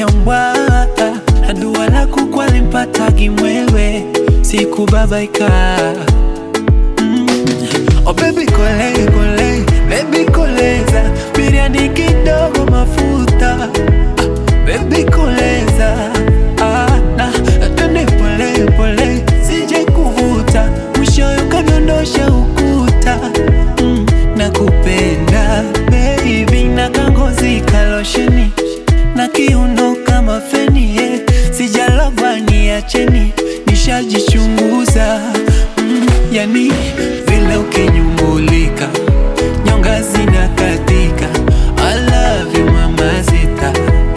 nyambwa na dua lako kwalimpatagi mwewe sikubabaika mm. Oh baby kole kole baby koleza biriani kidogo mafuta ah, baby koleza ah, na twende pole pole sije kuvuta mwishoyo kadondosha ukuta mm, nakupenda baby na kangozi kalosheni na kiuno kama feni yeah. sijalogwa niacheni nishajichunguza mm, yani vile ukinyumbulika nyonga zina katika I love you mama zita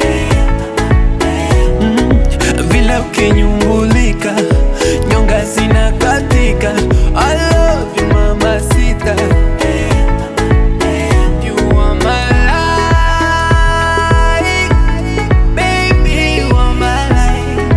mm, vile ukinyumbulika nyonga zina katika I love you mama sita You are my life, baby. You are my life.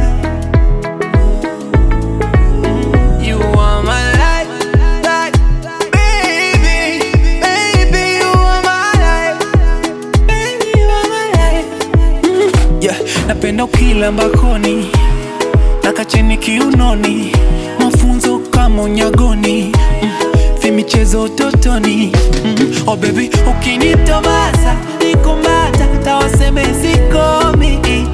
You are my life, life, baby, baby. You are my life, baby. You are my life. Mm, yeah, napenda ukila mbakoni nakacheni kiunoni, mafunzo kama unyagoni mm, vimichezo utotoni mm, oh baby ukinitomasa nikumbata tawaseme sikomi